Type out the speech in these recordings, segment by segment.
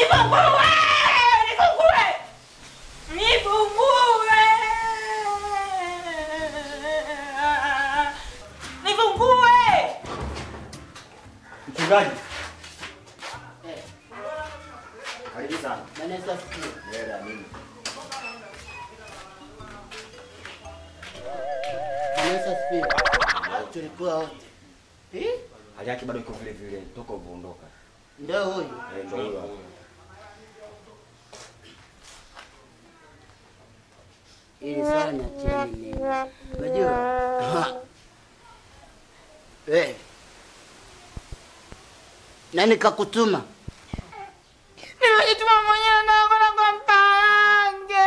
Nifungue! Nifungue! Nifungue! Nifungue! Mchungaji. Eh, Karibu sana. Bwana Yesu asifiwe. Hela nini? Bwana Yesu asifiwe. Tulikuwa wote. Eh? Hali yake bado iko vile vile toka uvoondoka. Ndio huyu. Eh, ndio huyo. hapo. Ili swala niacheni mimi. Unajua? Ha. Eh. Nani kakutuma? Nimejituma mwenyewe na kwenda kwa Mparange.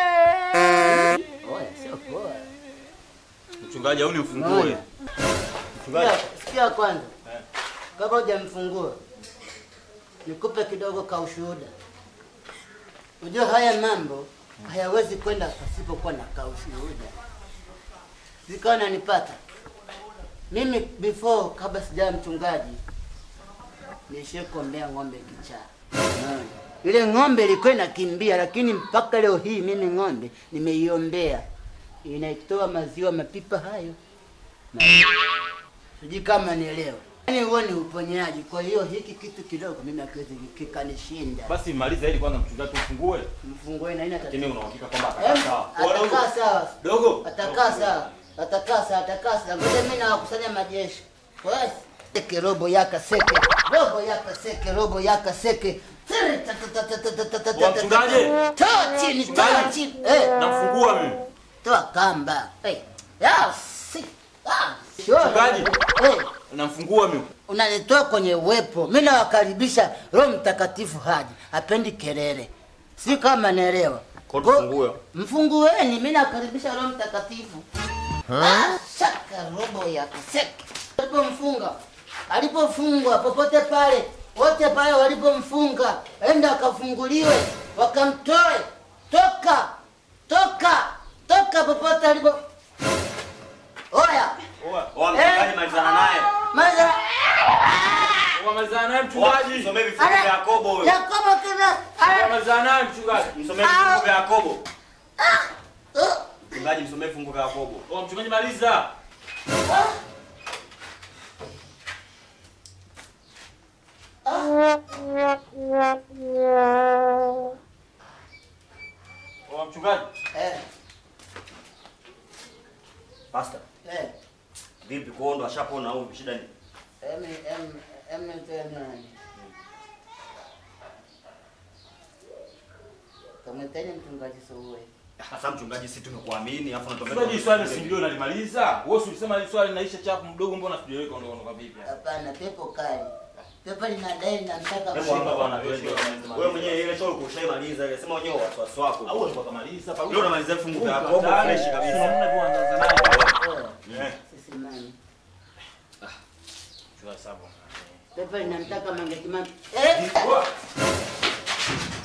Oya, sio poa. Mchungaji au nimfungue? Moja. Mchungaji. Sikia, sikia kwanza. Kabla hujamfungua. Nikupe kidogo ka ushuhuda. Unajua haya mambo hayawezi kwenda pasipokuwa na ka ushuhuda. Sikawa nanipata. Mimi before kabla sijawa mchungaji nishie kuombea ng'ombe kichaa. Unaona? Ile ng'ombe ilikuwa inakimbia, lakini mpaka leo hii mimi ng'ombe nimeiombea, inaitoa maziwa mapipa hayo sijui kama nielewa. Yaani huo ni uponyaji. Kwa hiyo hiki kitu kidogo mimi hakiwezi kikanishinda. Basi maliza ili kwanza mchungaji tufungue. Mfungue na ina Lakini tatizo. una uhakika kwamba Em, atakaa sawa? Atakaa sawa. Dogo. Atakaa sawa. Atakaa sawa, atakaa sawa. Ngoja mimi nawakusanya majeshi. Basi. Seke robo yaka seke. Robo yaka seke, robo yaka seke. Tiri, ta, ta, ta, ta, ta, ta, ta, ta, ta, Wa mchungaji. Toa chini, toa Mchungaji. chini. Eh, Namfungua mimi. toa kamba. Eh. Ya, si. Ah. Sure. Mchungaji. Eh. Namfungua mimi. unanitoa kwenye uwepo. Mimi nawakaribisha Roho Mtakatifu haji, hapendi kelele, si kama naelewa. Kwa Go- tufungue. Mfungueni, mimi nawakaribisha Roho Mtakatifu. Ah, Shaka robo ya kaseke alipomfunga, alipofungwa popote pale, wote pale walipomfunga, enda akafunguliwe, wakamtoe toka toka toka popote alipo. Oya, Oa mchungaji malizana naye. maza Wamalizana naye Oa, mchungaji. Msomee vifungu vya Yakobo huyo. Yakobo kina Wamalizana naye mchungaji. Msomee vifungu vya Yakobo. Uh, Mchungaji msomee vifungu vya Yakobo. Oa mchungaji maliza. Oa mchungaji. eh, Pastor, eh, vipi kuondo ashapona au shida ni? em, em, em, tena. Kamwiteni mchungaji Suwe. Sasa mchungaji sisi tumekuamini afu Mchungaji unatuambia swali si ndio nalimaliza? Wewe si ulisema hili swali linaisha chapu mdogo mbona sijaweka ndo ndo vipi? Hapana, pepo kali. Pepo linadai linamtaka Hebu hapa mshika. bwana twende. Wewe mwenyewe ile show ukushaimaliza ile sema wenyewe wasiwasi wako. Au ulikuwa kamaliza Leo unamaliza vifungu vya Yakobo fresh kabisa. Hamna kuanza naye. Oya, Eh. sisi nani? Chukua sababu. Pepo linamtaka Mange Kimambi. Eh, Oa.